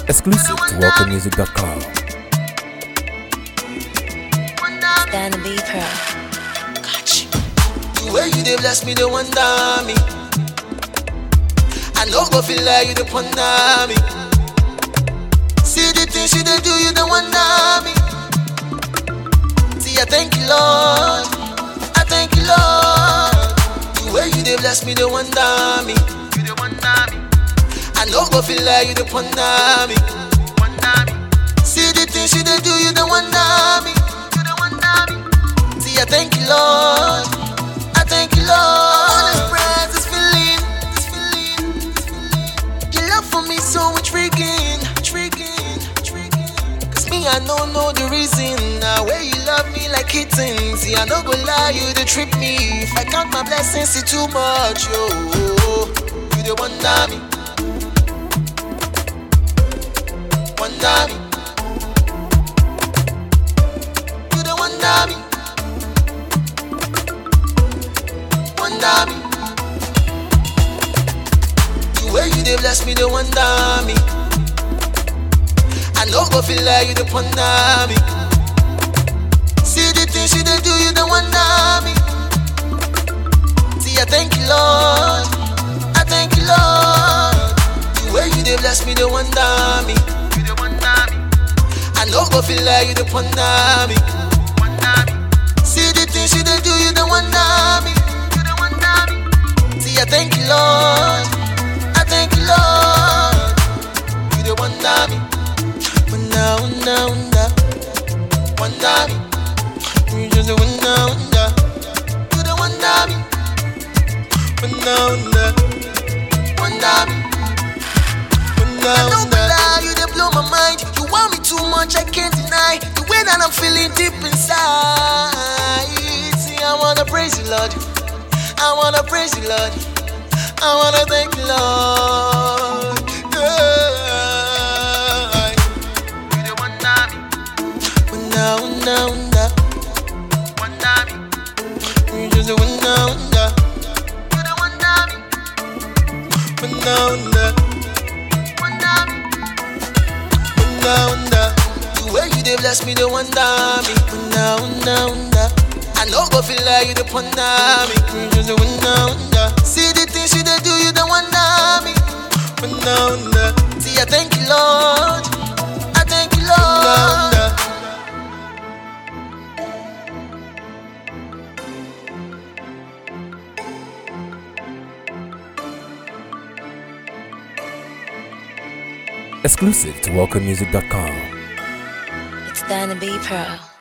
Exclusive to WelcomeMusic.com. Stand and be proud. The way you dey bless me, they wonder me. I no go feel like you dey ponder me. See the things you dey do, you dey wonder me. See, I thank you, Lord. I thank you, Lord. The way you dey bless me, they wonder me. You dey wonder me. I no go feel like you dey ponder me. Wonder me. See the things you dey do, you dey wonder me. You dey wonder me. See, I thank you, Lord. I thank you, Lord. All this praise, this feeling, this feeling, this feeling. Your love for me so intriguing, intriguing, intriguing. Cause me, I don't know the reason. Now, where you love me like kittens. See, I no go lie, you they trip me. If I count my blessings, it's too much, yo. You the wonder me. Wonder me. You the wonder me. wonder me. The way you dey bless me, they wonder me. I no go feel like you dey ponder me. See the things you dey do, you dey wonder me. See, I thank you, Lord. I thank you, Lord. The way you dey bless me, they wonder me. You dey wonder me. I no go feel like you dey ponder me. Wonder me. See the things you dey do, you dey wonder me. You dey wonder me. See, I thank you, Lord. I thank you, Lord. You dey wonder me. Wonder, wonder, wonder. Wonder me. You just dey wonder, wonder. You dey wonder me. Wonder, wonder. Wonder me. Wonder, I don't lie, you dey blow my mind. You want me too much, I can't deny the way that I'm feeling deep inside. See, I wanna praise you, Lord. I wanna praise you, Lord. I wanna thank you, Lord. Yeah. You dey wonder me. Wonder, wonder, wonder. Wonder me. You just dey wonder, wonder. You dey wonder me. Wonder, wonder. Wonder me. Wonder, wonder. The way you dey bless me, they wonder me. Wonder, wonder, wonder. I no go feel like you dey ponder me. You just dey wonder, wonder. See the things you dey do, you dey wonder me. Wonder, wonder. See, I thank you, Lord. I thank you, Lord. Wonder, wonder. Exclusive to WelcomeMusic.com. Stand and be proud.